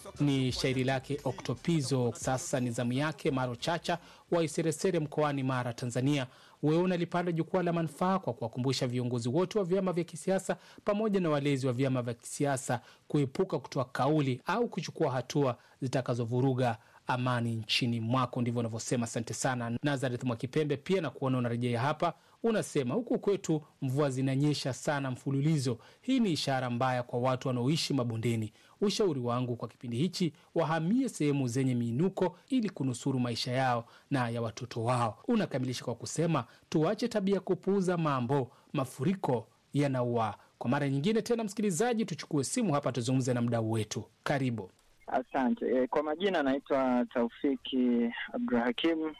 ni shairi lake Oktopizo. Sasa ni zamu yake Maro Chacha wa Iseresere mkoani Mara, Tanzania. Wewe unalipanda jukwaa la manufaa kwa kuwakumbusha viongozi wote wa vyama vya kisiasa pamoja na walezi wa vyama vya kisiasa kuepuka kutoa kauli au kuchukua hatua zitakazovuruga amani nchini mwako. Ndivyo unavyosema. Asante sana Nazareth Mwakipembe, pia na kuona unarejea hapa. Unasema huku kwetu mvua zinanyesha sana mfululizo. Hii ni ishara mbaya kwa watu wanaoishi mabondeni. Ushauri wangu kwa kipindi hichi, wahamie sehemu zenye miinuko ili kunusuru maisha yao na ya watoto wao. Unakamilisha kwa kusema tuache tabia ya kupuuza mambo, mafuriko yanaua. Kwa mara nyingine tena, msikilizaji, tuchukue simu hapa tuzungumze na mdau wetu. Karibu. Asante. E, kwa majina naitwa Taufiki Abdurahakim.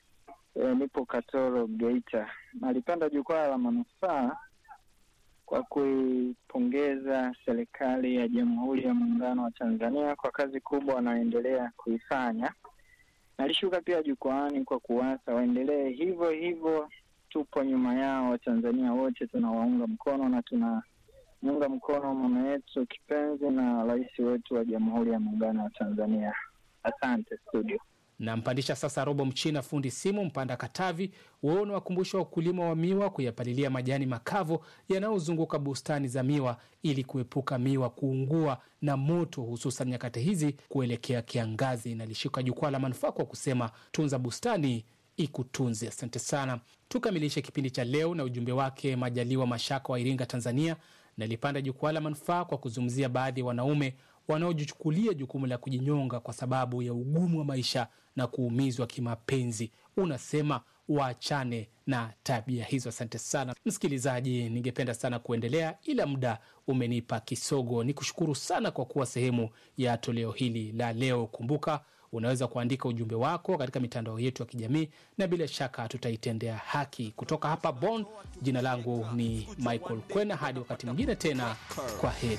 E, nipo Katoro, Geita. Nalipenda jukwaa la manufaa kwa kuipongeza serikali ya Jamhuri ya Muungano wa Tanzania kwa kazi kubwa wanaoendelea kuifanya. Nalishuka pia jukwaani kwa kuwasa waendelee hivyo hivyo. Tupo nyuma yao, Watanzania wote tunawaunga mkono na tuna muunga mkono mama yetu kipenzi na rais wetu wa Jamhuri ya Muungano wa Tanzania. Asante studio. Nampandisha sasa Robo Mchina, fundi simu Mpanda Katavi. Wewe unawakumbusha wakulima wa miwa kuyapalilia majani makavu yanayozunguka bustani za miwa ili kuepuka miwa kuungua na moto, hususan nyakati hizi kuelekea kiangazi. Nalishika jukwaa la manufaa kwa kusema tunza bustani ikutunze. Asante sana. Tukamilishe kipindi cha leo na ujumbe wake Majaliwa Mashaka wa Iringa, Tanzania. Nalipanda jukwaa la manufaa kwa kuzungumzia baadhi ya wanaume wanaojichukulia jukumu la kujinyonga kwa sababu ya ugumu wa maisha na kuumizwa kimapenzi. Unasema waachane na tabia hizo. Asante sana msikilizaji, ningependa sana kuendelea ila muda umenipa kisogo. Ni kushukuru sana kwa kuwa sehemu ya toleo hili la leo. Kumbuka unaweza kuandika ujumbe wako katika mitandao yetu ya kijamii na bila shaka tutaitendea haki. Kutoka hapa Bonn, jina langu ni Michael Kwena. Hadi wakati mwingine tena, kwa heri.